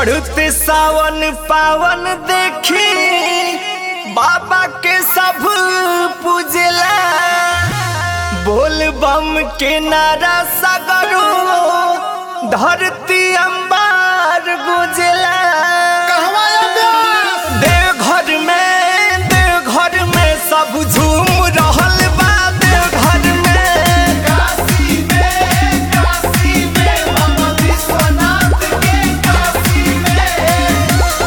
चढ़ते सावन पावन देखी बाबा के सब पूजला बोल बम के नारा सगरो धरती अंबार गुजला कहवा अभ्यास देवघर में देवघर में सब झूम रहल बा देवघर में काशी में काशी में बाबा विश्वनाथ के काशी में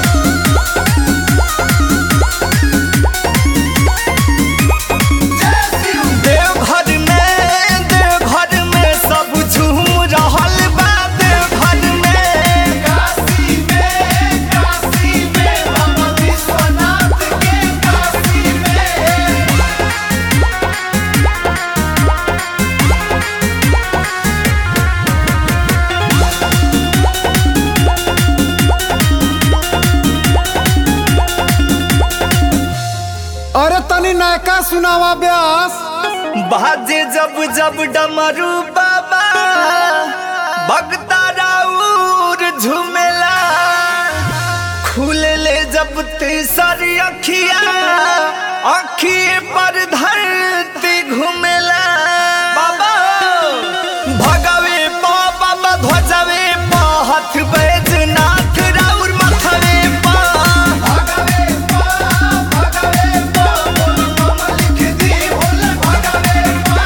जय शिव देवघर में देवघर में सब झूम रहल बा देवघर में काशी में काशी में बाबा विश्वनाथ के काशी में अरे तनी नायका सुनावा ब्यास बाजे जब जब डमरू बाबा भगता राउर झूमेला खुलले जब तीसरी अखिया अखिए पर धरती घूमेला बाबा भगवे पा बाबा ध्वजवे पा हथ बैजनाथ राउर मथवे पा भगवे पा भगवे पा बोल बम लिख दी बोल भगवे पा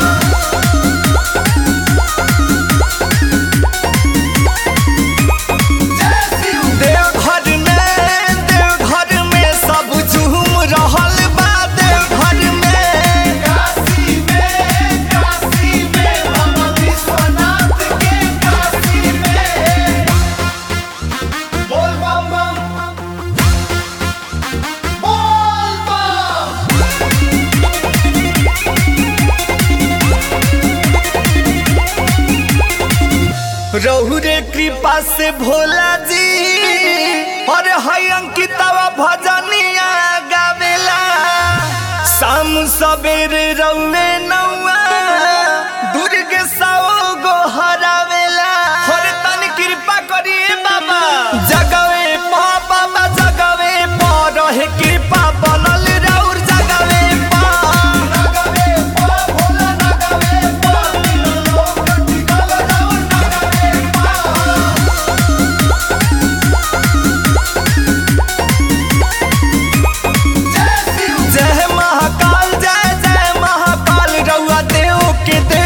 जय शिव देवघर में देवघर में सब झूम रहल बा देवघर में काशी में काशी में बाबा विश्वनाथ के काशी में बोल बम बम बोल बम रहुरे कृपा से भोला जी और है अंकितवा भजनिया गावेला शाम सवेरे रउए नौआ दुर्ग सौ गो हरावेला और तन कृपा करिए बाबा जगवे पा बाबा जगवे पा रहे कृपा बनल राउर जगवे पा नगवे पा भोला नगवे पा तीनों लोग टिकल राउर नगवे पा जय शिव जय महाकाल जय जय महाकाल रउआ देव के देव